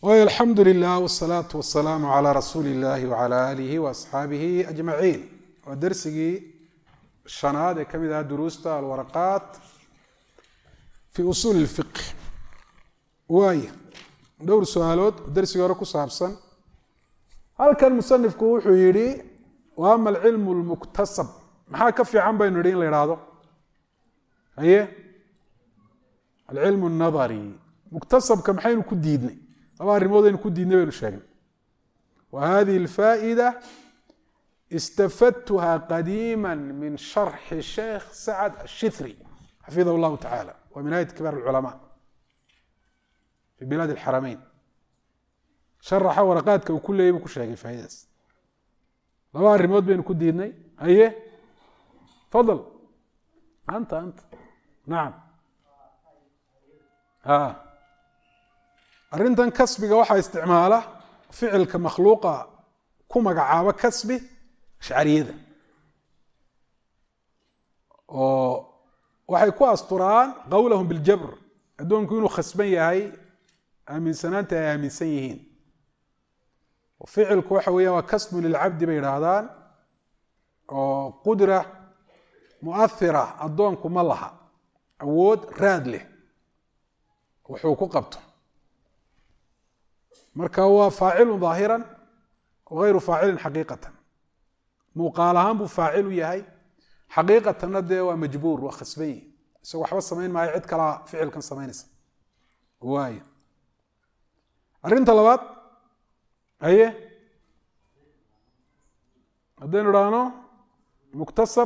waay alxamdu lilah wsalaatu wasalaamu calaa rasuuli illahi wcala aalihi waasxaabihi ajmaciin waa dersigii shanaad ee ka mid ahaa duruusta alwaraqaat fi usuuli lfiq waay dhowr su-aalood dersigii hore ku saabsan halkan musanifku wuxuu yidhi wa ama alcilmu lmuktasab maxaa ka fiican baynu yidhi in la idhaahdo haye alcilmu nadari muktasabka maxaynu ku diidnay laba arrimood aynu ku diidnay baynu sheegnay wa hadihi alfaa'ida istafadtuha qadiima min sharxi sheekh sacad ashithri xafidahu llahu tacala wa min ayat kibaar alculamaa fi bilaad alxarameyn sharaxa waraqaadka uu ku leeyay buu ku sheegay faaidadaas laba arrimood baynu ku diidnay haye fadal anta anta nacam arrintan kasbiga waxaa isticmaala ficilka makhluuqa ku magacaabo kasbi ashcariyada oo waxay ku asturaan qowlahum biljabr addoonku inuu khasban yahay aaminsanaanta ay aaminsan yihiin ficilku waxa weeyaan waa kasbu lilcabdi bay idhaahdaan oo qudra muahira addoonku ma laha awood raad leh wuxuu ku qabto marka waa faacilun daahiran wagayru faacilin xaqiiqatan muuqaal ahaan buu faacil u yahay xaqiiqatanna dee waa majbuur waa khasban yihi isagoo waxba samayn maayo cid kalaa ficilkan samaynaysa waay arrinta labaad haye haddaynu idhaahno muktasab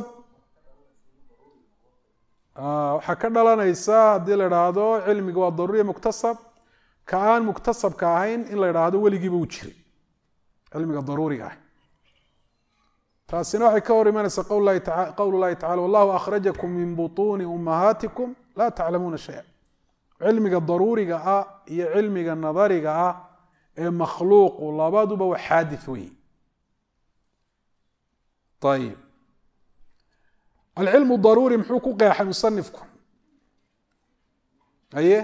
waxaa ka dhalanaysa haddii la idhaahdo cilmiga waa daruuriya muktasab ka aan muktasabka ahayn in la idhaahdo weligiiba uu jiray cilmiga daruuriga ah taasina waxay ka hor imanaysaa qowl llahi tacala wallahu akhrajakum min butuuni ummahaatikum laa taclamuuna shaya cilmiga daruuriga ah iyo cilmiga nadariga ah ee makhluuqu labaduba waa xaadi wey ayib alcilmu daruuri muxuu ku qeexay musanifku haye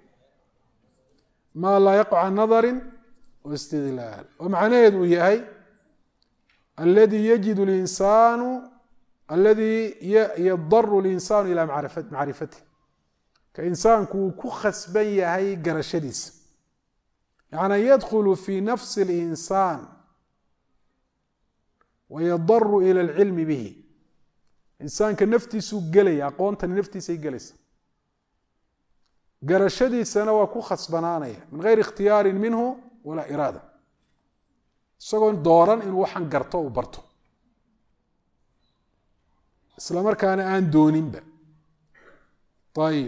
maa laa yaqع can nadari waistidlaal oo macnaheedu uu yahay aladii yajid linsaanu aladii yadaru linsaanu ilaa macrifatih ka insaanku uu ku khasban yahay garashadiisa yacnaa yadkhulu fi nafsi اlinsaan wayadaru ila alcilmi bihi insaanka naftiisuu gelaya aqoontani naftiisay gelaysa garashadiisana waa ku khasbanaanaya min geyri ikhtiyaarin minhu walaa iraada isagoon dooran inuu waxaan garto uu barto isla markaana aan dooninba ayib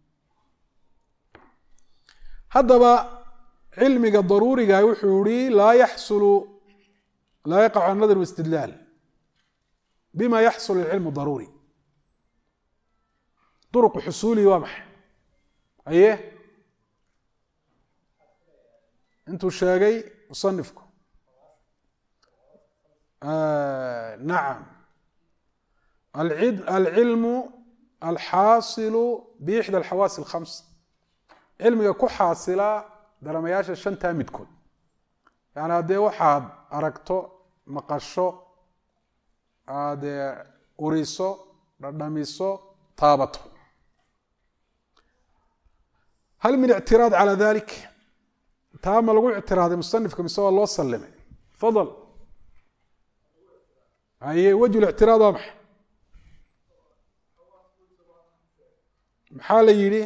haddaba cilmiga daruuriga wuxuu yihi laa yaxsulu laa yaqacu can nadr wاstidlaal bima yaxsul ilcilmu daruuri duruqu xusuulihi waa maxay aye intuu sheegay musanifku nacam alcilmu alxaasilu biixda alxawaasi alkhams cilmiga ku xaasila daramayaasha shantaa midkood yani haddee waxaad aragto maqasho aadee uriso dhadhamiso taabato hal min ictiraad calى dalik taa ma lagu ictiraaday musanifka mise waa loo salimay fadal haye wejhu lictiraad waa maxay maxaa la yidhi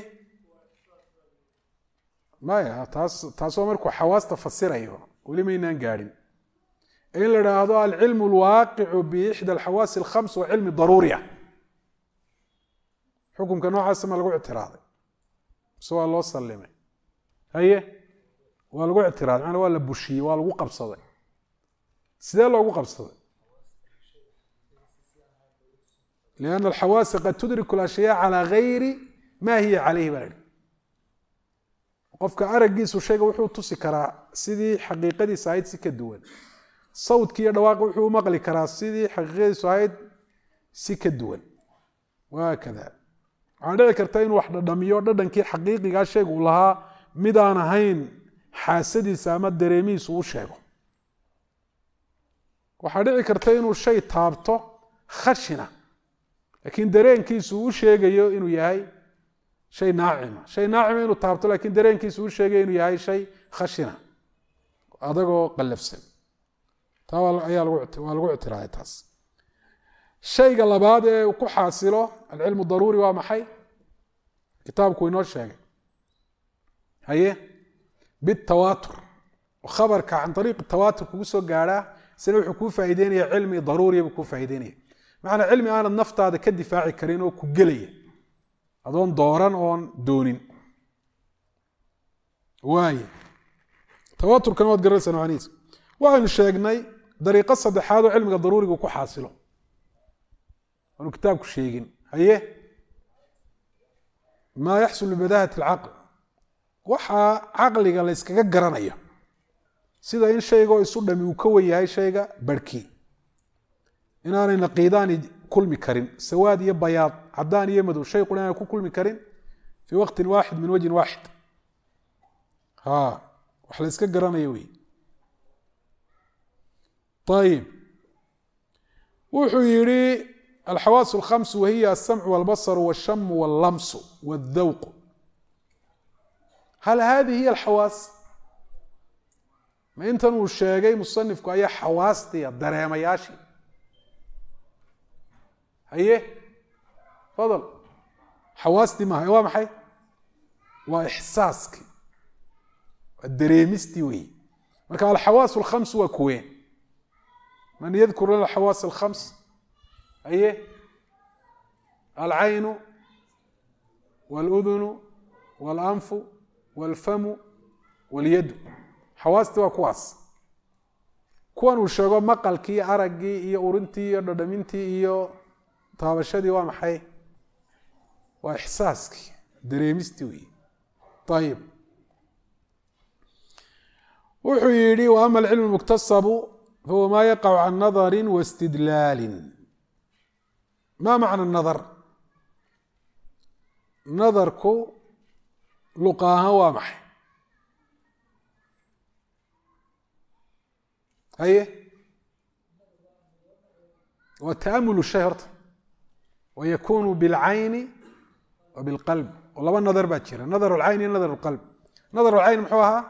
maya taas taas waa markuu xawaasta fasirayo weli maynaan gaadhin in la idhaahdo alcilm اlwaaqicu bixdى alxawaasi اlkhams waa cilmi daruuri ah xukunka noocaasa ma lagu ictiraaday mise waa loo salimay haye waa lagu ictiraaday maana waa la bushiyey waa lagu qabsaday sidee loogu qabsaday lianna alxawaasa qad tudriku alashyaa calaa gayri ma hiya calayhi baa la yihi qofka araggiisu shayga wuxuu tusi karaa sidii xaqiiqadiisa ahayd si ka duwan sawdki iyo dhawaaqi wuxuu u maqli karaa sidii xaqiiqadiisu ahayd si ka duwan waakada waxaa dhici karta inuu wax dhadhamiyo dhadhankii xaqiiqigaa sheeg uu lahaa midaan ahayn xaasadiisa ama dareemihiisu u sheego waxaa dhici karta inuu shay taabto khashina laakiin dareenkiisu u sheegayo inuu yahay shay naacima shay naacima inuu taabto laakiin dareenkiisu u sheegayo inuu yahay shay khashina adagoo qallafsan taa ayaa waa lagu ictiraaday taas shayga labaad ee ku xaasilo alcilmu daruuri waa maxay kitaabku inoo sheegay haye bitawaatur khabarka can ariiqi tawaatur kugu soo gaadhaa isna wuxuu kuu faa'ideynaya cilmi daruuriya buu kuu faa'ideynaya macnaa cilmi aanad naftaada ka difaaci karin oo ku gelaya adoon dooran oon doonin waaye tawaaturkana waad garanaysaa macnihiisa waxaynu sheegnay dariiqo saddexaad oo cilmiga daruuriga ku xaasilo aanu kitaabku sheegin haye maa yaxsul bibadaahati alcaql waxaa caqliga la yskaga garanayo sida in shaygoo isu dhami uu ka wen yahay shayga barhkii inaanay naqiidaani kulmi karin sawaad iyo bayaad cadaan iyo madow shay qura inaanay ku kulmi karin fii waqtin waaxid min wajhin waaxid ha wax la yska garanayo wey ayib wuxuu yihi alxawaas alkhamsu wahiya alsamcu walbasaru walshamu wallamsu waldawqu hal hadihi hiy alxawaas ma intan uu sheegay musanifku ayaa xawaastiya dareemayaashii haye fadal xawaastii maaha waa maxay waa ixsaaskii waa dareemistii wey marka alxawaas alkhamsu waa kuween man yadkur lana alxawaas alkhams haye alcaynu wاludunu wاlanfu wاlfamu wاlyadu xawaastii waa kuwaas kuwan uu sheego maqalkii araggii iyo urintii iyo dhadhamintii iyo taabashadii waa maxay waa ixsaaskii dareemistii wey ayib wuxuu yihi wa ama alcilm muktasabu fahuwa ma yaqacu can nadari wاstidlaali ma macna nadar nadarku luqa ahaan waa maxay haye waa taamul shay horta wa yakunu bilcayni wa bilqalb oo laba nadar baa jira nadar lcayn iyo nadar lqalb nadar lcayn muxuu ahaa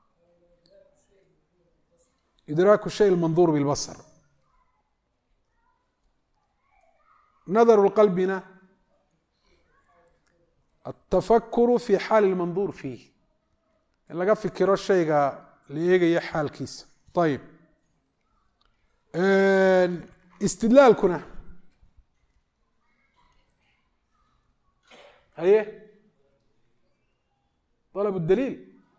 idraaku shay lmanduur bilbasar nadar lqalbina altafakuru fi xaali lmanduur fiih in laga fikiro shayga la eegayo xaalkiisa ayib istidlaalkuna haye alab daliil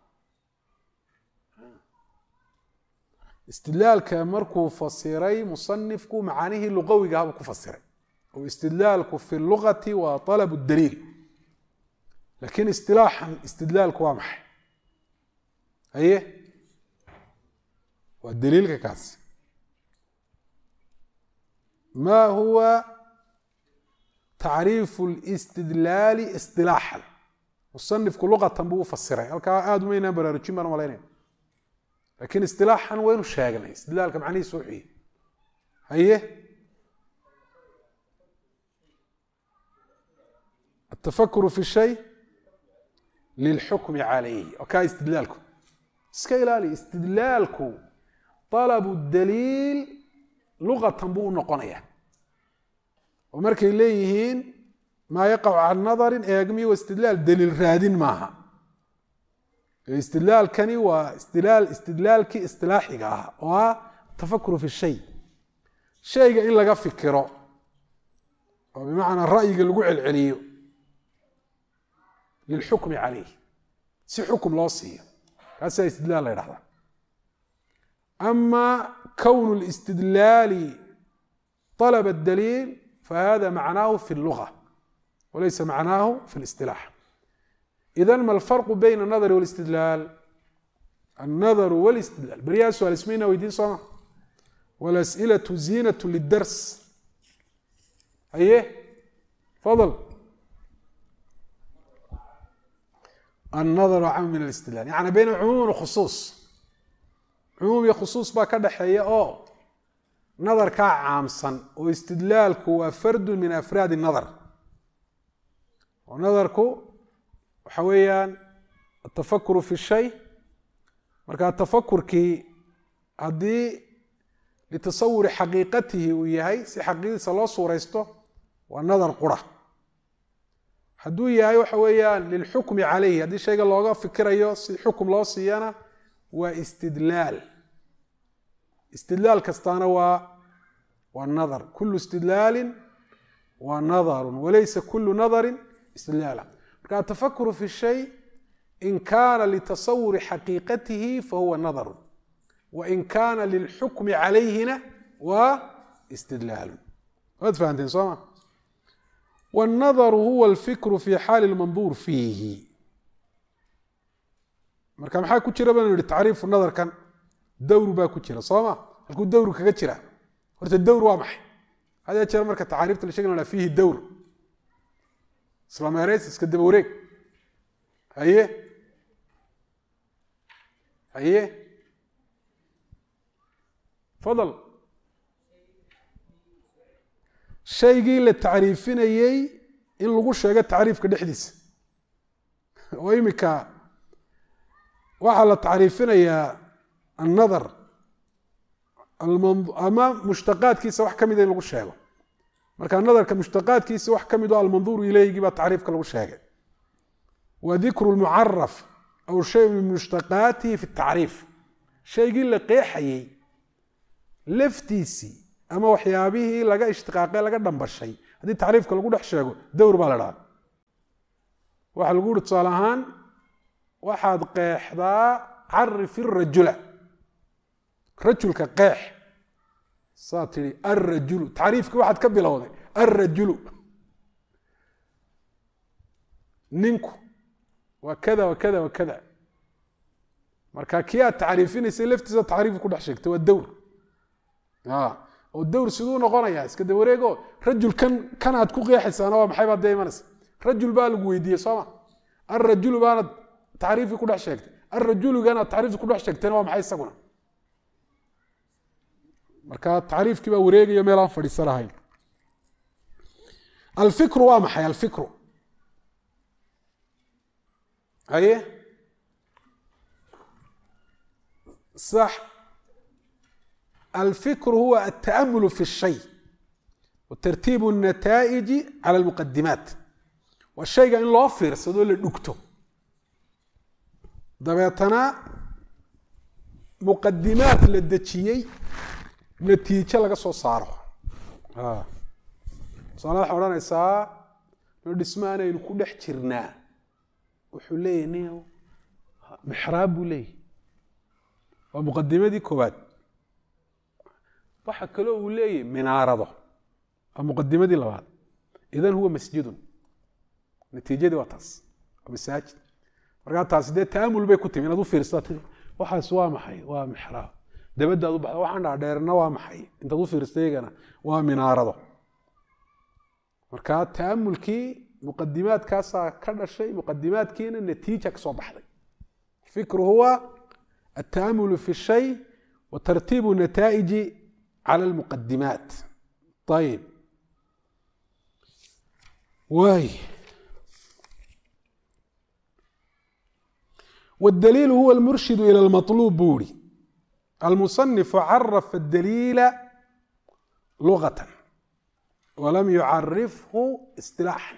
istidlaalka markuu fasiray musanifku macaanihii luqawigahabuu ku fasiray o istidlaalku fi lugati waa alab daliil lakin istilaaxan istidlaalku waa maxay haye waa daliilka kaasi ma huwa tacriifu listidlaali isilaaxan musanifku luqatan buu u fasiray halkaa aada umaynaan baraarujin baan malaynaya lakin istilaaxan waynu sheegnay istidlaalka macnihiisa wuxuu haye atafakuru fi shay lilxukmi calayh oo kaa istidlaalku iska ilaali istidlaalku alabu daliil luqatan buu u noqonaya oo markay leeyihiin maa yaqacu can nadarin eegmi wa istidlaal daliil raadin maaha istidlaalkani waa istidlaal istidlaalkii istilaaxiga ah oo ah tafakuru fi shay shayga in laga fikiro oo bimacnaa ra'yiga lagu celceliyo lilxukmi calayh si xukum loo siiyo kaasaa istidlaal la ydhahdaa ama kwn الاstidlaali طلب الdliil fahada macnaahu fi الluغة walaysa macnaahu fi الاصطiلاح إذا ma الفرق byn النظر والاstidlاal النظر والاstidlاal beryaha suaal ismayna weydiin sooma والأsئلة زينة للdrs haye fضل annadaru acam min alistidlaal yani bayna cumuum wakhusuus cumuum iyo khusuus baa ka dhexeeya oo nadarkaa caamsan oo istidlaalku waa fardu min afraadi nadar oo nadarku waxa weeyaan atafakuru fi shay marka tafakurkii haddii litasawuri xaqiiqatihi uu yahay si xaqiiqdiisa loo suuraysto waa nadar qura hadduu yahay waxa weeyaan lilxukmi calayhi haddii shayga looga fikirayo si xukum loo siiyana waa istidlaal istidlaal kastaana waa waa nadar kulu istidlaalin waa nadarun walaysa kulu nadarin istidlaala marka atafakuru fi shay in kaana litasawuri xaqiiqatihi fahuwa nadaru wain kaana lilxukmi calayhina waa istidlaalu waad fahanteen soo ma wاnnadaru huwa alfikru fi xaali lmanduur fiihi marka maxaa ku jira baynu yihi tacriifu nadarkan dawr baa ku jira soo ma halkuu dawru kaga jira horta dawr waa maxay hadee jeer marka tacaariifta la sheegana fiihi dawr islameerays iska daba wareeg haye haye fadal shaygii la tacriifinayey in lagu sheego tacriifka dhexdiisa oo imika waxaa la tacriifinayaa annadar ama mushtaqaadkiisa wax ka mida in lagu sheego marka nadarka mushtaqaadkiisa wax ka mid oo almanduuru ileyhgii baa tacriifka lagu sheegay wa dikru lmucaraf aw shay min mushtaqaatihi fi tacriif shaygii la qeexayey laftiisii ama waxyaabihii laga ishtiqaaqay laga dhambashay haddii tacriifka lagu dhex sheego dawr baa la dhaha waxaa lagu uri tusaale ahaan waxaad qeexdaa carif irajula rajulka qeex saa tihi alrajulu tacriifkii waxaad ka bilowday alrajulu ninku waa kada wa kada wa kada marka kii aad tacriifinaysay laftiisa tacriifka ku dhex sheegtay waa dawr oo dawr siduu noqonayaa iska da wareego rajul kan kan aad ku qeexaysaana waa maxay baad dee imanaysa rajul baa lagu weydiiyey sooma alrajulu baanad tacriifkii ku dhex sheegtay alrajulugana tacriifkii ku dhex sheegtayna waa maxay isaguna marka tacriifkii baa wareegayo meel aan fadhiisan lahayn alfikru waa maxay alfikru haye sax alfikru huwa altaamulu fi shay wa tartiibu الnataa'iji cala almuqadimaat waa shayga in loo fiirsado la dhugto dabeetana muqadimaad la dejiyey natiijo laga soo saaro tusaale waxaa odhanaysaa no dhismo anaynu ku dhex jirnaa wuxuu leeyahy nin mixraab buu leeyahy waa muqadimadii koowaad waxa kaloo uu leeyahy minaarado waa muqadimadii labaad idan huwa masjidun natiijadii waa taas waa masaajid markaa taasi dee taamul bay ku timi inaad u fiirsataa tii waxaas waa maxay waa mixraab dabadaad u baxda waxaan dhaha dheerna waa maxay intaad u fiirsta iyagana waa minaarado marka taamulkii muqadimaadkaasaa ka dhashay muqadimaadkiina natiija kasoo baxday fikru huwa altaamulu fi shay wa tartiibu nataa'iji cala almuqadimaat ayib waay wاdaliilu huwa almurshidu ilى اlmaطluub buu uri almusanifu carafa اdaliila lugata walam yucarifhu isilaaxan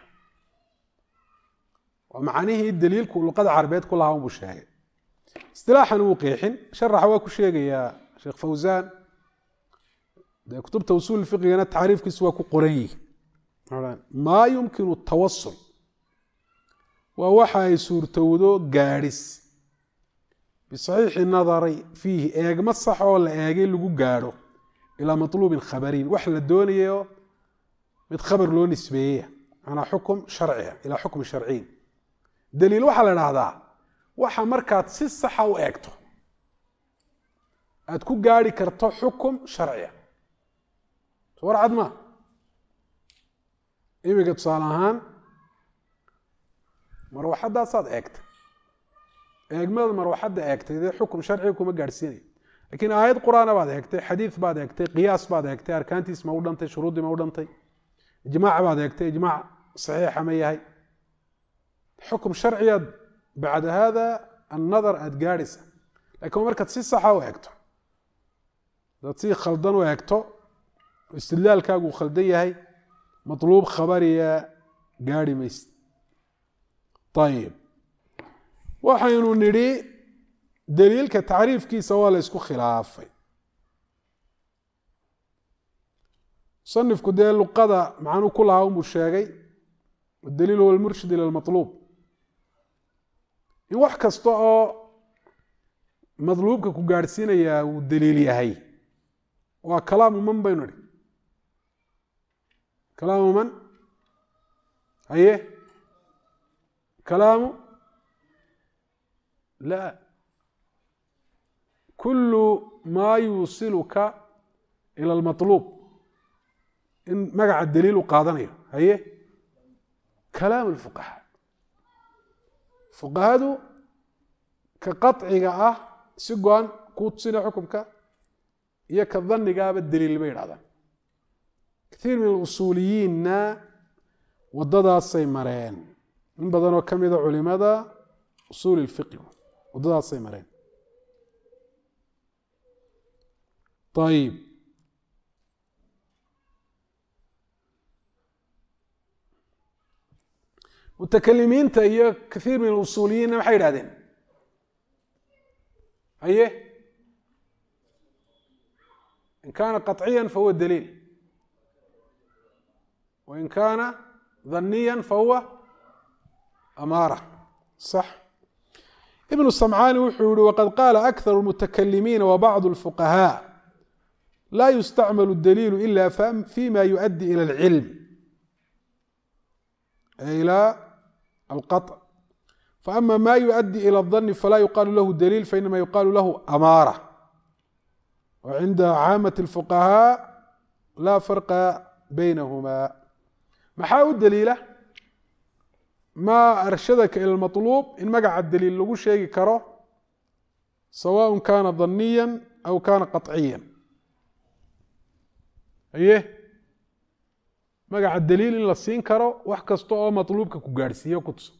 waa macnihii daliilku luqada carabeed ku lahaa unbuu sheegay isilaaxan uu qeexin sharaxa waa ku sheegayaa sheekh fawsaan dee kutubta usuul fiqigana tacriifkiisu waa ku qoran yihi maa yumkinu tawasul waa waxa ay suurtowdo gaadhis bisaxiixi nadari fiihi eegma sax oo la eegay lagu gaadho ilaa maluubin khabariin wax la doonayo mid khabar loo nisbeeyeya manaa xukum sharciya ilaa xukmi sharciyin daliil waxaa la dhahdaa waxa markaad si saxa u eegto aad ku gaadhi karto xukum sharciya war cad ma imika tusaale ahaan marwaxadaasaad eegta eegmada marwaxadda eegtay dee xukum sharciga kuma gaadhsiinayo lakiin aayad qur-aana baad eegtay xadiid baad eegtay qiyaas baad eegtay arkaantiis ma u dhantay shuruuddii ma u dhantay ijmaac baad eegtay ijmaac saxiixa ma yahay xukum sharciyaad bacda hada annadar aada gaadhaysa lakiin markaad si saxa u eegto adaad si khaldan u eegto istidlaalkaagu uu khaldan yahay matluub khabariya gaadhi maysa ayib waxaynu nidhi daliilka tacriifkiisa waa la ysku khilaafay musanifku dee luqada macnuu ku lahaa unbuu sheegay daliil huwa lmurshid ila lmaluub in wax kasta oo madluubka ku gaadhsiinayaa uu daliil yahay waa kalaamu man baynu idhi kalaamu man haye kalaamu la kulu maa yuusiluka ila almaluub in magaca daliil u qaadanayo haye kalaam lfuqahaa fuqahadu ka qaciga ah si go-an kuu tusina xukumka iyo ka danigaaba daliil bay idhahdaan kaiir min alusuuliyiinna waddadaasay mareen in badanoo ka mida culimada usuuli lfiqi waddadaasay mareen ayib mutakalimiinta iyo kaiir min alusuuliyiinna maxay idhahdeen haye in kaana qaطciya fahuwa daliil wain kaana dhaniya fahuwa amaara sax ibnu samcaani wuxuu yihi waqad qaala akharu اlmutakalimiina wabacdu اlfuqahaa laa yustacmalu daliilu ila fima yuؤddi ilى اlcilm ilى alqaطc faama ma yuؤddi ilى الظani falaa yuqaalu lahu daliil fainama yuqaalu lahu amaara وcinda caamaة الfuqahaa laa farqa baynahuma maxaa u daliila maa arshadaka ilى اmaطluub in magaca daliil lagu sheegi karo sawaء kana ظaniya aw kana qaطciya aye magaca daliil in la siin karo wax kasta oo maطluubka ku gaadhsiiyo ku tuso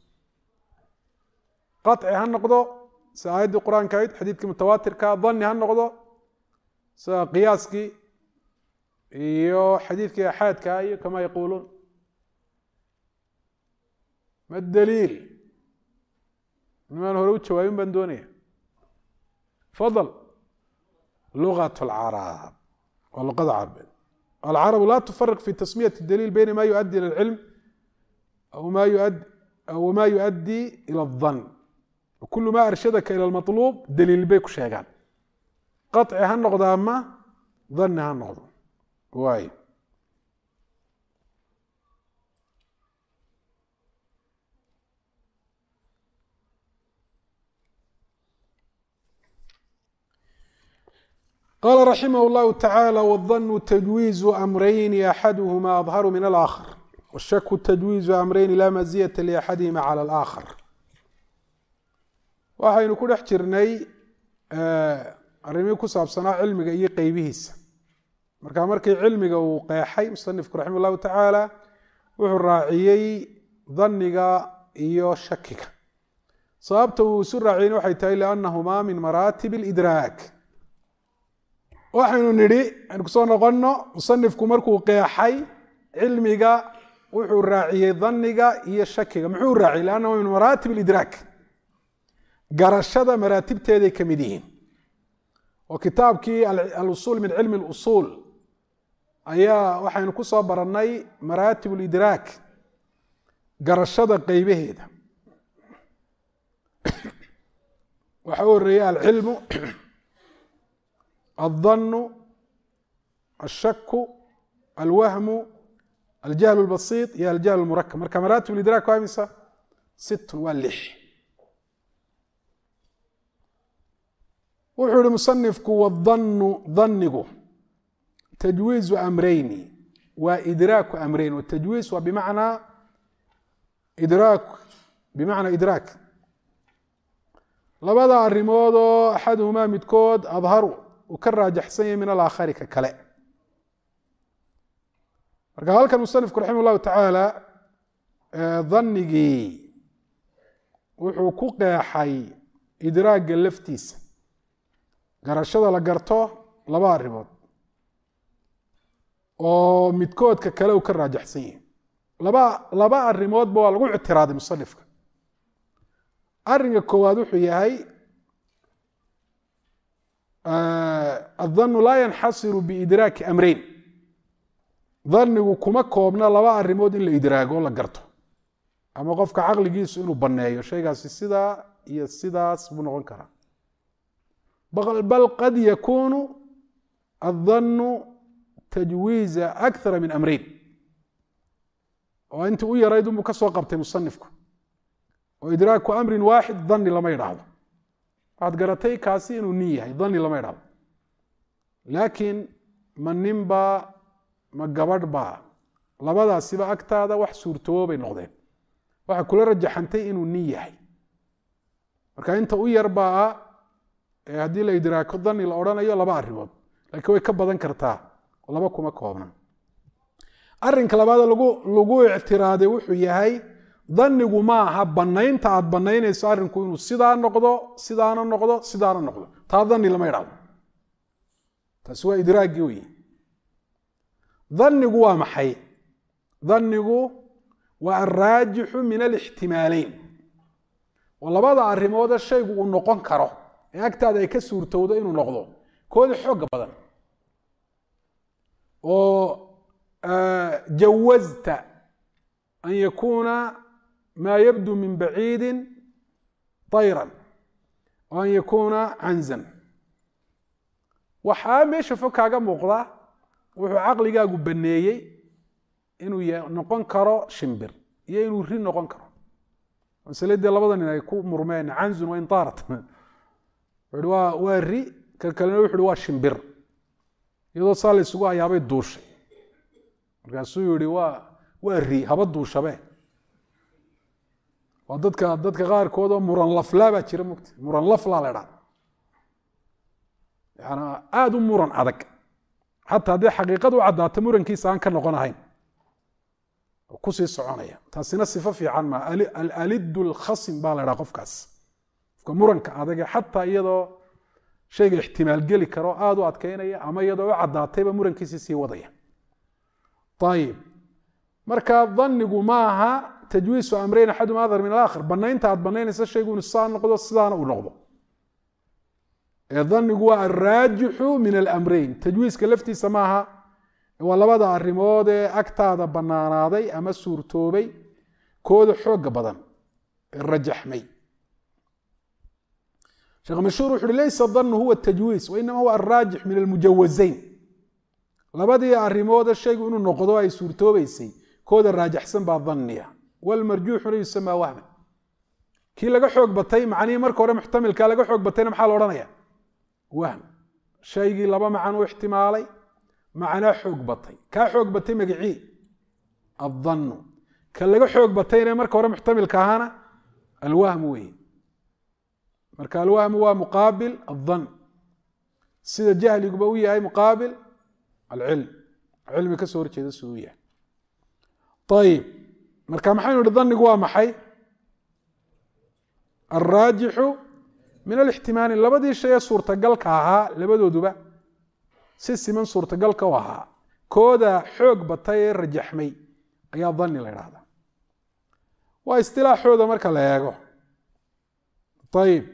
qaطci ha noqdo si aayaddii qur-aanka ahayd xadiidkii mutawaatirka dani ha noqdo sida qiyaaskii iyo xadiidkii axaadka iyo kama yaquuluun ma daliil nimaan hore u jawaabin baan doonaya fadl lugat اlcarab waa luqada carbeed alcarabu laa tufariq fi tasmiyati daliil bayna ma yuؤddi ilى اlcilm aw ma yuؤddi ilى الظan kul ma arshadaka ilى اlmaطluub daliil bay ku sheegaan qaطci ha noqdo ama dani ha noqdo waay qala raximah اllahu tacalى wالظن تجwiiز أmrayni أxaduhma أظharu min الآkhر wالshak تجwiiز أmrayni la maزiyaة لأxadihima calى الآkhر waxaynu ku dhex jirnay arrimihii ku saabsanaa cilmiga iyo qeybihiisa marka markii cilmiga uu qeexay musanifku raximah اllahu tacaala wuxuu raaciyey daniga iyo shakiga sababta uu isu raaciyeyna waxay tahay liannahumaa min maraatib اlidraak waxaynu nidhi aynu kusoo noqonno musanifku markuu qeexay cilmiga wuxuu raaciyey daniga iyo shakiga muxuu raaciyey liannahuma min maraatib اlidraak garashada maraatibteeday ka mid yihiin oo kitaabkii alusuul min cilmi اlusuul ayaa waxaynu ku soo barannay maraatib اlidraak garashada qeybaheeda waxaa u horeeyey alcilmu الظن الشhak الwhm الجهل البسيط iyo الجهل المرkب marka maraatib اإdراk waa imisa sit waa lix wuxuu yihi musanifku wالظن danigu تجwiiز أmrayni waa إdraaku أmrayn وتجwiiز waa bmacnaa idraak bmacnaa idraak labada arrimood oo axaduhumaa midkood adharu uu ka raajaxsan yahay min alaakhari ka kale marka halkan musanifku raximah llahu tacaala dannigii wuxuu ku qeexay idraagga laftiisa garashada la garto laba arrimood oo midkoodka kale uu ka raajaxsan yahay laba laba arrimoodba waa lagu ictiraaday musanifka arrinka koowaad wuxuu yahay adanu laa yanxasiru biidraaki amreyn danigu kuma koobna laba arrimood in la idraago la garto ama qofka caqligiisu inuu banneeyo shaygaasi sidaa iyo sidaas buu noqon karaa bal qad yakunu adanu tajwiiza akara min amreyn oo intii u yarayd unbuu ka soo qabtay musanifku oo idraaku amrin waaxid dani lama idhaahdo waxaad garatay kaasi inuu nin yahay dani lama idhaahdo laakiin ma ninbaa ma gabadh baa labadaasiba agtaada wax suurtoobo bay noqdeen waxaa kula rajaxantay inuu nin yahay marka inta u yar baa ee haddii la idraako dani la odhanayo laba arrimood laakiin way ka badan kartaa oo laba kuma koobna arrinka labaad lagu lagu ictiraaday wuxuu yahay danigu ma aha banaynta aad banaynayso arrinku inuu sidaa noqdo sidaana noqdo sidaana noqdo taa dani lama idhahdo taasi waa idraagii wey danigu waa maxay danigu waa alraajixu min alixtimaaleyn oo labada arrimoode shaygu uu noqon karo ee agtaada ay ka suurtowdo inuu noqdo kooda xooga badan oo jawazta an yakuuna maa yabdu min baciidi طayran o an yakuuna canzan waxaa meesha fog kaaga muuqda wuxuu caqligaagu baneeyey inuu noqon karo shimbir iyo inuu ri noqon karo masaladii labada nin ay ku murmeen canzun wa intaarat wuxuuhi waa waa ri ka kalena wuxu uhi waa shimbir iyadoo saa la isugu ayaabay duushay markaasuu yihi waa waa ri haba duushabe waa dadka dadka qaarkood oo muran laflaa baa jira mogta muran laflaa la dhaa yana aada u muran adag xataa haddii xaqiiqadu u caddaato murankiisa aan ka noqon ahayn oo kusii soconaya taasina sifo fiican maa alalidu lkhasim baa la dhaa qofkaas qofka muranka adage xataa iyadoo shayga ixtimaal geli karo aada u adkeynaya ama iyadoo u caddaatayba murankiisii sii wadaya ayib marka danigu maaha tajwiisu amreyn axaduma adhar min alaakhar banaynta aad banaynaysa shaygu inu saa noqdo sidaana uu noqdo ee danigu waa alraajixu min alamreyn tajwiiska laftiisa maaha waa labada arrimood ee agtaada banaanaaday ama suurtoobay kooda xooga badan ee rajaxmay sheekh mashhuur wuxu uhi laysa danu huwa tajwiis wainama huwa alraajix min almujawazayn labadii arrimoode shaygu inuu noqdo ay suurtoobaysay kooda raajaxsan baa daniya walmarjuuxuna yusamaa wahman kii laga xoog batay macnihii marka hore muxtamilka laga xoog batayna maxaa la odhanaya wahm shaygii laba macan u ixtimaalay macnaa xoog batay kaa xoog batay magicii addannu ka laga xoog batayna marka hore muxtamilka ahaana alwahmu weeye marka alwahmu waa muqaabil addan sida jahliguba u yahay muqaabil alcilm cilmi ka soo horjeeda siduu yahay ayib marka maxaynu ihi danigu waa maxay alraajixu min alixtimaali labadii shay ee suurtagalka ahaa labadooduba si siman suurtagalka u ahaa kooda xoog batay ee rajaxmay ayaa dani la idhahdaa waa istilaaxooda marka la eego ayib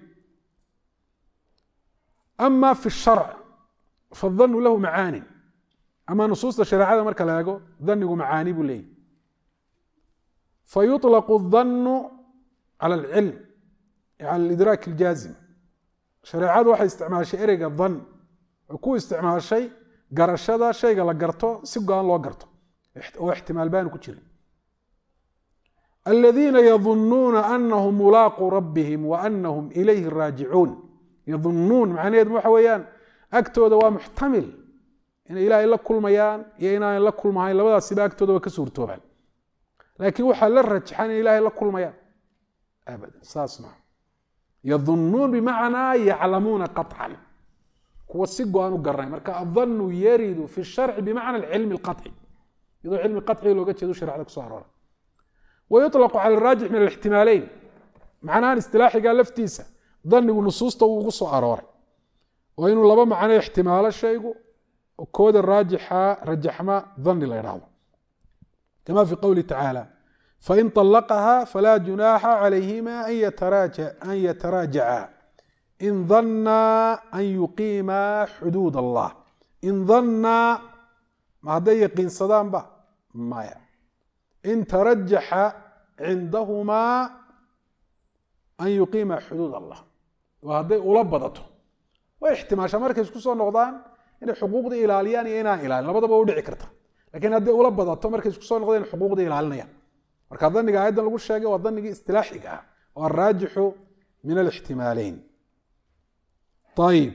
ama fi sharc fadanu lahu macaanin ama nusuusta shareecada marka la eego danigu macaani buu leeyahy fayuطlaqu الdanu calى اlcilm calى اlidraak اljaazim shareecadu waxay isticmaashay ereyga dan oo ku isticmaashay garashada shayga la garto si go-an loo garto oo ixtimaal baanu ku jirin aladiina yadunuuna anahum mulaaquu rabbihim wa anahum ilayhi raajicuun yadunuun macnaheedu waxa weeyaan agtooda waa muxtamil inay ilaahay la kulmayaan iyo inaanay la kulmahayn labadaasiba agtooda waa ka suurtoobaan laakiin waxaa la rajaxan inay ilaahay la kulmayaan abadan saas maa yadunuun bimacnaa yaclamuuna qaطcan kuwa si go-an u garanay marka adanu yaridu fi sharci bimacna cilmi اlqaطci iyadoo cilmi qaطciga looga jeedo sharcda kusoo aroora wayuطlaqu cala araajix min alixtimaaleyn macnahan istilaaxiga laftiisa danigu nusuusta wuu ugu soo arooray oo inuu laba macno ixtimaalo shaygu kooda raajixa rajaxma dani la ydhahdo kama fi qowli tacaala fain طalaqaha falaa junaaxa calayhima an yataraajaca in danaa an yuqiimaa xuduud allah in danaa ma hadday yaqiinsadaanba maya in tarajaxa cindahumaa an yuqiima xuduud allah waa hadday ula badato way ixtimaashaa markay isku soo noqdaan inay xuquuqda ilaaliyaan iyo inaan ilaalin labadaba u dhici karta lakiin hadday ula badato markay isku soo noqdaan in xuquuqda ilaalinayaan marka daniga aayaddan lagu sheegay waa danigii istilaaxiga ah oo araajixu min alixtimaaleyn ayib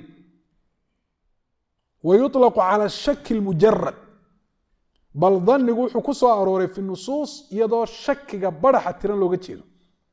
wa yuطlaqu cala shaki lmujarad bal danigu wuxuu ku soo arooray fi nusuus iyadoo shakiga baraxa tiran looga jeedo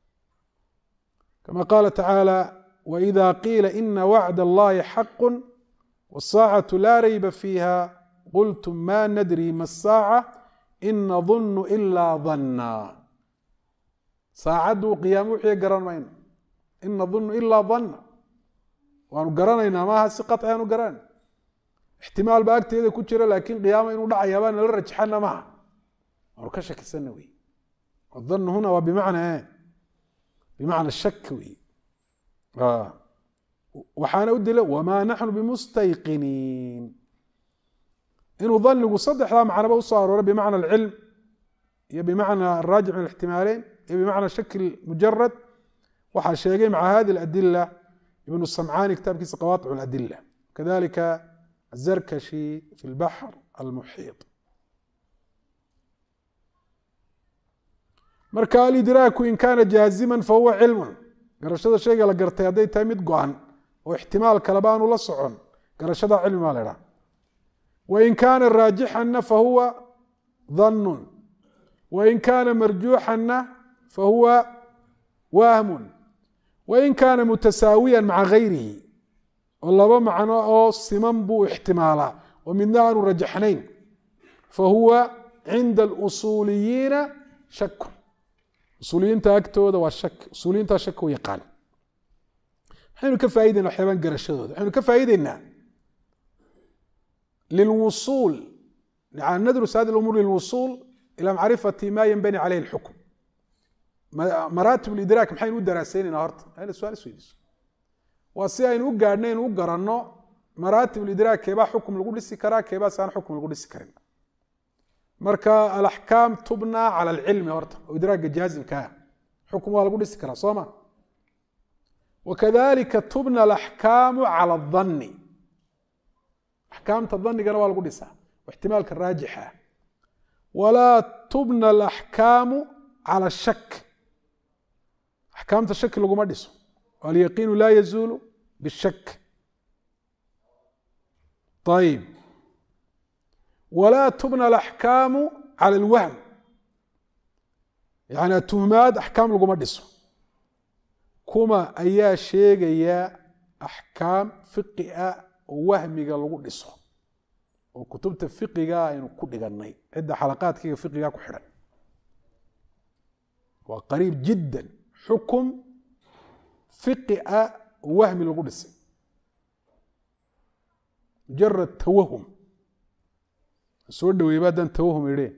kama qaala tacaala waida qiila ina wacd allahi xaqu wاsaacatu laa rayba fiiha qultum ma nadri ma asaaca in nadunu ilaa danna saacaddu qiyaamo wixii garan mayno in nadunu ilaa danna waanu garanaynaa maaha si qaci aanu garanayna ixtimaal baa agteeda ku jira laakiin qiyaamo inuu dhacayaabaa nala rajaxana maaha waanu ka shakisana wey dan huna waa bimacna bimacna shak wey waxaana u dila wamaa naxnu bimustayqiniin inuu danigu saddexdaa macnaba usoo aroora bimacna alcilm iyo bimacna araajix min alixtimaaleyn iyo bimacna shaki mujarad waxaa sheegay maca hadi aladila ibnu samcaani kitaabkiisa qawaطic اladila kadalika azarkashi fi lbaxr almuxiiط marka alidraaku in kana jaazima fahuwa cilmu garashada shayga la gartay hadday tahay mid go-an oo ixtimaal kaleba aanu la socon garashada cilmi baa la idhaha wain kaana raajixana fahuwa danun wain kaana marjuuxana fahuwa wahmun wain kaana mutasaawiyan maca gayrihi oo laba macno oo siman buu ixtimaalaa oo midna aanu rajaxnayn fahuwa cinda alusuuliyiina shakun usuuliyiinta agtooda waa shak usuuliyiinta shak u yaqaan maxaynu ka faaidayna waxyaabaan garashadooda waxaynu ka faa'ideynaa lilwusuul nadrus hadi umuur lilwusuul ila macrifati ma yanbani caleyhi اlxukm maraatib lidraak maxaynu u daraaseynayna horta ayna su-aal isweydiiso waa si aynu u gaadhna aynu u garanno maraatib lidraak keebaa xukum lagu dhisi karaa keebaa si aan xukum lagu dhisi karin marka alaxkaam tubna cala alcilmi horta oo idraaga jaazimkaa xukum waa lagu dhisi karaa soo ma wakadalika tubna alaxkaamu cala adanni axkaamta danigana waa lagu dhisaa ixtimaalka raajixa walaa tubna alaxkaamu cala shak axkaamta shaki laguma dhiso alyaqiinu laa yazuulu bishak ayib walaa tubna alaxkaamu cala alwahm yani atuhmaad axkaam laguma dhiso kuma ayaa sheegaya axkaam fiqi ah oo wahmiga lagu dhiso oo kutubta fiqiga aynu ku dhiganay cidda xalaqaadkiga fiqiga ku xidhan waa qariib jiddan xukum fiqi ah oo wahmi lagu dhisay mujarad tawahum soo dhaweeyba haddaan tawahum idheen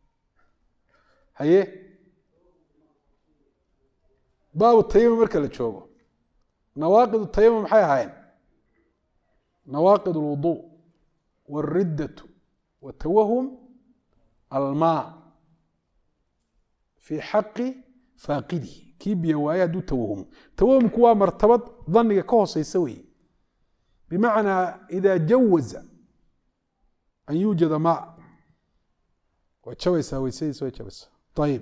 haye baabu tayamum marka la joogo nawaaqid tayamum maxay ahaayeen nawaaqid alwudu wاlriddatu watawahum almaa fii xaqi faaqidihi kii biyo waaye hadduu tawahumo tawahumku waa martabad daniga ka hooseysa weeye bimacnaa ida jawaza an yuujada maa waa jabaysaa weysadiisa way jabaysaa ayib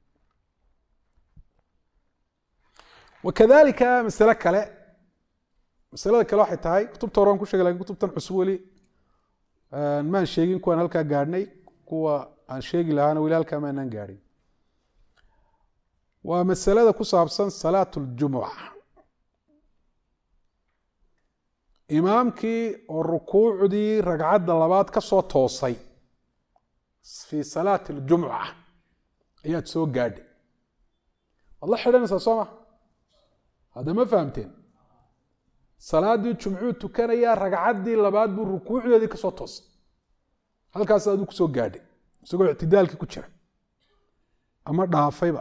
wakadalika masale kale masalada kale waxay tahay kutubta hore waan ku shegay lakin kutubtan cusub weli maan sheegin kuwaan halkaa gaadhnay kuwa aan sheegi lahaana weli halkaa maanaan gaadhin waa masalada ku saabsan salaat اljumuca imaamkii oo rukuucdii ragcadda labaad ka soo toosay fii salaati aljumca ayaad soo gaadhay waad la xidhanaysaa soo ma hadda ma fahamteen salaaddii jumcuu tukanayaa ragcaddii labaad buu rukuucdeedii ka soo toosay halkaas aduu kusoo gaadhay isagoo ictidaalkii ku jira ama dhaafayba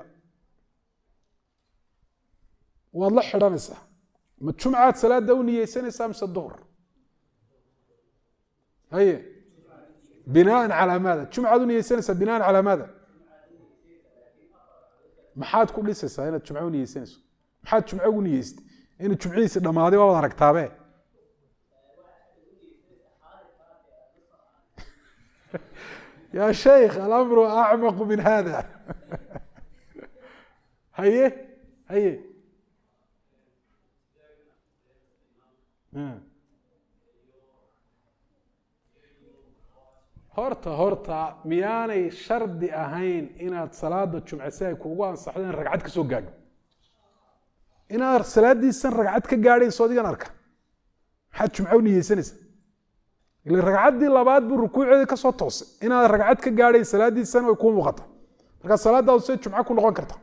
waad la xidhanaysaa ma jumcaad salaada u niyeysanaysaa mise duhur haye binaan calaa maada jumcaad u niyeysanaysaa binaan calaa maada maxaad ku dhisaysaa inaad jumco u niyeysanayso maxaad jumco ugu niyeystay inuu jumcihiisi dhammaaday waa wad aragtaabe ya shaykh alamru acmaqu min hada haye haye horta horta miyaanay shardi ahayn inaad salaada jumce si ay kuugu ansaxdo in ragcad ka soo gaadho inaad salaadiisan ragcad ka gaadhayso adigan arka maxaad jumco u niyeysanaysa ila ragcaddii labaad buu rukuuceedii ka soo toosay inaad ragcad ka gaadhayn salaadiisan way kuu muuqata markaa salaadaadu say jumco ku noqon karta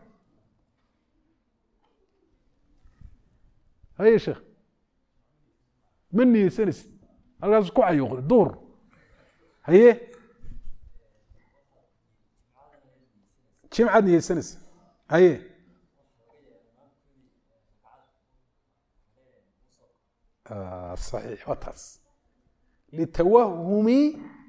haye sheekh ma niyeysanaysid halkaas ku cayuuqday duur haye jimcaad niyeysanaysa haye صaxiix waa taas litawahumi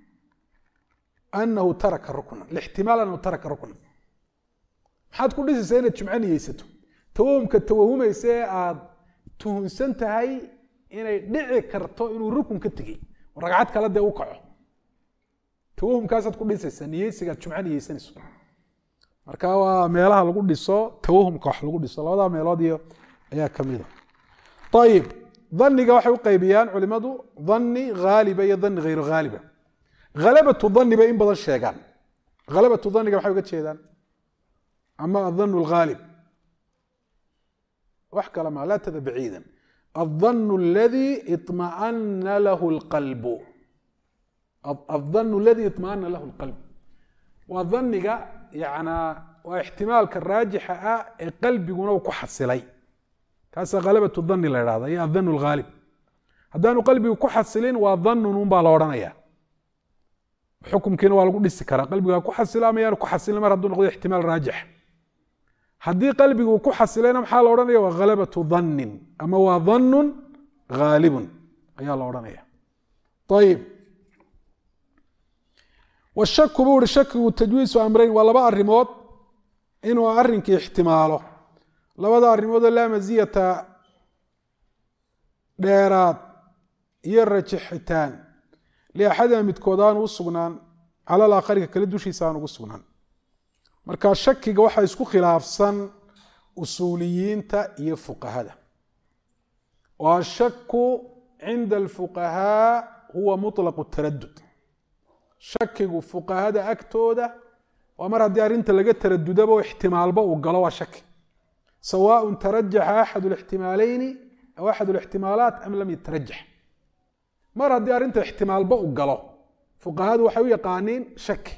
anahu taraka rukna lixtimaal anahu taraka rukna maxaad ku dhisaysaa inaad jumco niyeysato tawahumka tawahumaysa ee aad tuhunsan tahay inay dhici karto inuu rukun ka tegey ragcad kale dee u kaco tawahumkaasaad ku dhisaysaa niyeysigaad jumco niyeysanayso marka waa meelaha lagu dhiso tawahumka wax lagu dhiso labadaa meelood iyo ayaa kamida ayib daniga waxay u qaybiyaan culimadu dani haaliba iyo dani hayru haaliba halabatu dani bay in badan sheegaan halabatu daniga maxay uga jeedaan ama adan lhaalib wax kale ma laa tada baciida الظن الذي اطمأن له القلب الظن الذي اطمأن له القلب waa daniga yana waa ixtimaalka raajixa ah ee qalbiguna uu ku xasilay kaasa khalabatu dani la idhahda iyo adhan lghaalib haddaanu qalbigu ku xasilin waa dhanun un baa la odhanaya xukumkiina waa lagu dhisi karaa qalbiga ku xasilo ama yaanu ku xasilin mar hadduu noqdo ixtimaal raajix haddii qalbigu ku xasilayna maxaa la odhanaya waa khalabatu dhannin ama waa dhannun haalibun ayaa la odhanaya ayib washaku buu uhi shakigu tajwiisu amrayn waa laba arrimood inuu arrinkii ixtimaalo labada arrimoodoo laa masiyata dheeraad iyo rajixitaan liaxadima midkood aanu u sugnaan cala alaakhariga kale dushiisa aan ugu sugnaan marka shakiga waxaa isku khilaafsan usuuliyiinta iyo fuqahada oo ashaku cinda alfuqahaa huwa muطlaqu taradud shakigu fuqahada agtooda waa mar haddii arrinta laga taradudaba oo ixtimaalba uu galo waa shaki sawaaء tarajaxa axad اlاxtimaaleyni aw axad اlاxtimaalaat am lam yatarajax mar haddii arrinta ixtimaalba u galo fuqahadu waxay u yaqaaniin shaki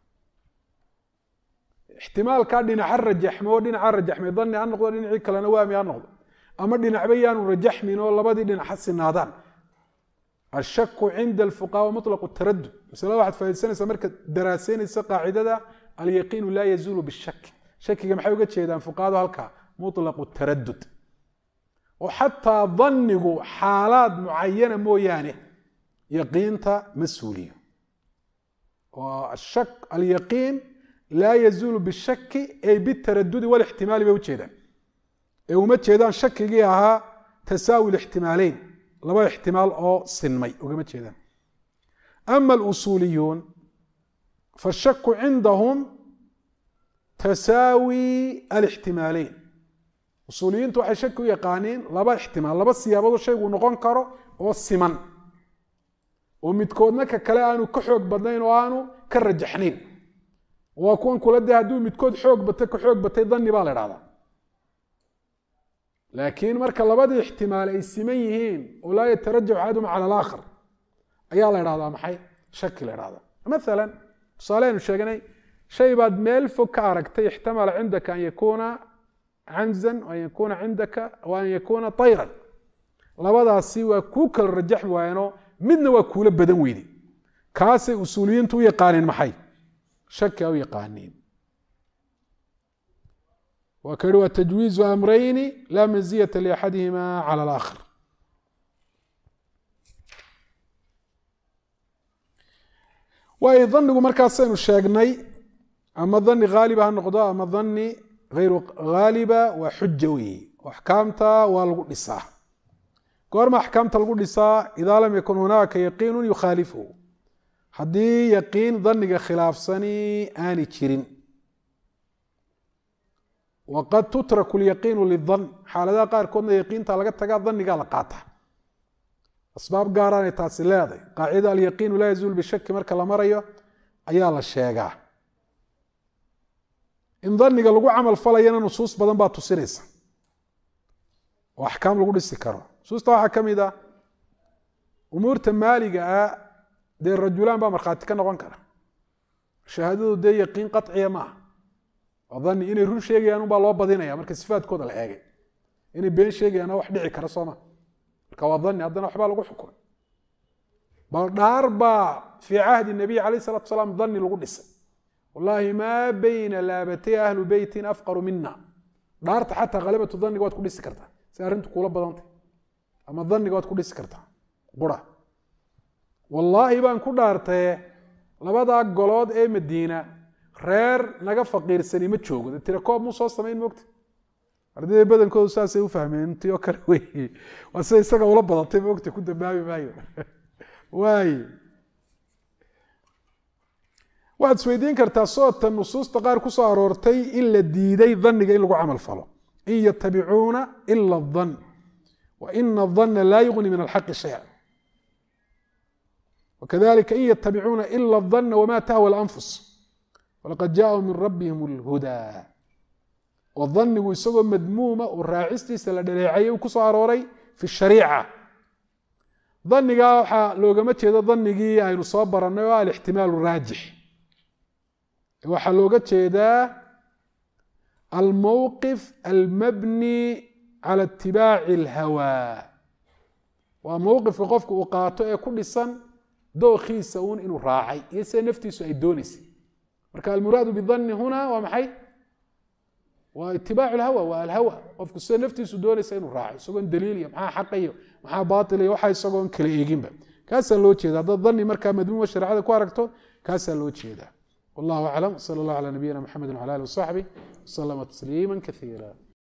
ixtimaalkaa dhinaca rajaxme oo dhinaca rajaxme dani ha noqdo dhinacii kalena waami ha noqdo ama dhinacba yaanu rajaxmin oo labadii dhinac ha sinaadaan ashaku cinda alfuqaha wa muطlaqu taradud masalada waxaad faaiidsanaysaa marka daraaseynaysa qaacidada alyaqiinu laa yazuulu bishak shakiga maxay uga jeedaan fuqahadu halkaa muطlaqu taradud oo xataa danigu xaalaad mucayana mooyaane yaqiinta ma suuliyo oo ashak alyaqiin laa yazuulu bishaki ay bitaradudi walixtimaali bay ujeedaan ee uma jeedaan shakigii ahaa tasaawi lixtimaaleyn laba ixtimaal oo sinmay ugama jeedaan ama alusuuliyuun fashaku cindahum tasaawi alixtimaaleyn usuuliyiintu waxay shaki u yaqaaniin laba ixtimaal laba siyaaboodoo shaygu noqon karo oo siman oo midkoodna ka kale aanu ka xoog badnayn oo aanu ka rajaxnayn waa kuwan kula de hadduu midkood xoog batay ka xoog batay dani baa la dhahdaa laakiin marka labadii ixtimaal ay siman yihiin oo laa yatarajab axaduma cala alaakhar ayaa la idhahdaa maxay shaki la idhahdaa maalan tusaaleaynu sheegnay shay baad meel fog ka aragtay ixtamala cindaka an yakuuna canzan an yakuuna cindaka wa an yakuuna tayran labadaasi waa kuu kala rajaxmi waayeenoo midna waa kuula badan weyday kaasay usuuliyiintu u yaqaaneen maxay shaki a u yaqaaniin waa ka yihi waa tajwiizu amrayni laa maziyata liaxadihima cala alaakhar waayo danigu markaasaynu sheegnay ama dani haaliba ha noqdo ama dani hayru haaliba waa xuja weeye axkaamta waa lagu dhisaa goorma axkaamta lagu dhisaa idaa lam yakun hunaaka yaqiinu yukhaalifuhu haddii yaqiin daniga khilaafsani aanay jirin waqad tutraku lyaqiinu lidan xaaladaha qaarkoodna yaqiinta laga tagaa danigaa la qaata asbaab gaaraanay taasi leeday qaacida alyaqiinu laa yazuul bishaki marka la marayo ayaa la sheegaa in daniga lagu camal falayana nusuus badan baa tusinaysa oo axkaam lagu dhisi karo nusuusta waxaa ka mid ah umuurta maaliga ah dee rajulaan baa markhaati ka noqon kara shahaadadu dee yaqiin qaciya maaha waa dani inay run sheegayaan unbaa loo badinaya marka sifaadkooda la eegay inay been sheegayaana wax dhici kara sooma marka waa dani haddana waxbaa lagu xukumay bal dhaar baa fii cahdi nabiy calayh salatu salaam dani lagu dhisay wallaahi maa bayna laabatay ahlu beytin afqaru mina dhaarta xataa khalabatu daniga waad ku dhisi kartaa si arrintu kuula badantay ama daniga waad ku dhisi kartaa bura wallaahi baan ku dhaartaye labadaa golood ee madiina reer naga faqiirsani ma joogo de tira koob mu soo samayn moogta ardayda badankoodu saasay u fahmeen intii oo kale wey waa sida isaga ula badatay moogta ku dambaabi maayo waay waxaad isweydiin kartaa soota nusuusta qaar ku soo aroortay in la diiday daniga in lagu camal falo in yatabicuuna ila dan wa ina adana laa yugni min alxaqi shaya wakadalika in yatabicuuna ila adana wama tahwa alanfus walaqad jaahu min rabbihim اlhudaa oo danigu isagoo madmuuma oo raacistiisa la dhaleecayay uu ku soo arooray fi shariica danigaa waxaa loogama jeedo danigii aynu soo barannay oo alixtimaal raajix waxaa looga jeedaa almowqif almabni cala itibaaci اlhawaa waa mowqifka qofku uu qaato ee ku dhisan dookhiisa uun inuu raacay iyo sida naftiisu ay doonaysay marka almuraadu bidani huna waa maxay waa itibaacu lhawa waa alhawa qofku sida naftiisu doonaysa inuu raaco isagoon daliil iyo maxaa xaqa iyo maxaa baatil iyo waxa isagoon kala eeginba kaasaa loo jeeda haddaad dani markaa madmuuma shareecada ku aragto kaasaa loo jeedaa wallahu aclam sala allah calaa nabiyina mxamedi wcala alih wasaxbih waslama tasliima kaiira